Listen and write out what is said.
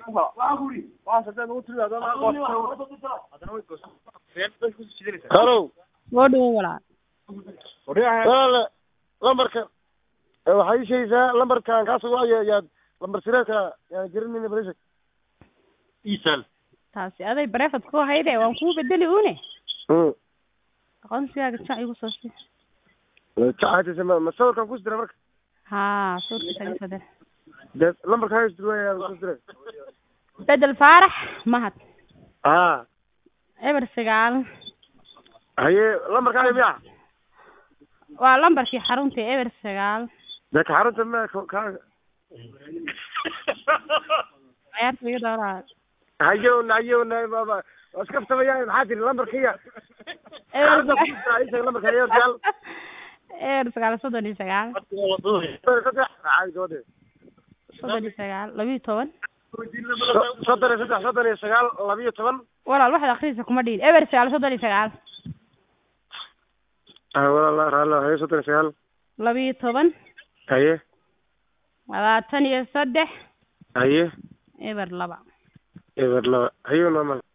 halow soo dhawo walaal walaale lambarka eh, waxaa ii sheegaysaa lambarkan kaas waayo yaad lambar sireedka yaan garanayna balishag isal taasi aday bareefad ku hayde waan kuu bedeli une mm aqoonsigaaga jac igu soo si jacatisa ma ma sawirkan ku dira marka haa suurta iga soo dir dee lambarka hayst waya ku dira bedel faarax mahad haa eber sagaal haye lambarkaaga miya waa lambarkii xarunta eber sagaal dee ka xarunta ma ka- kaaga ciyaarta iga dooraa hayowna hayowna baba waa iska ftamayaan maxaa tiri lambarkiya eber xarunta ku sagaal dira isaga lambarka hayo diyaal eber sagaal soddon iyo sagaal saddex caadi gabadhe soddon iyo sagaal labiyo toban So- soddon iyo saddex soddon iyo sagaal labiyo toban walaal waxaad akrisa kuma dhihin eber sagaal soddon iyo sagaal ah walaala raalo haye soddon iyo sagaal labiyo toban haye labaatan iyo saddex haye eber laba eber laba haye normal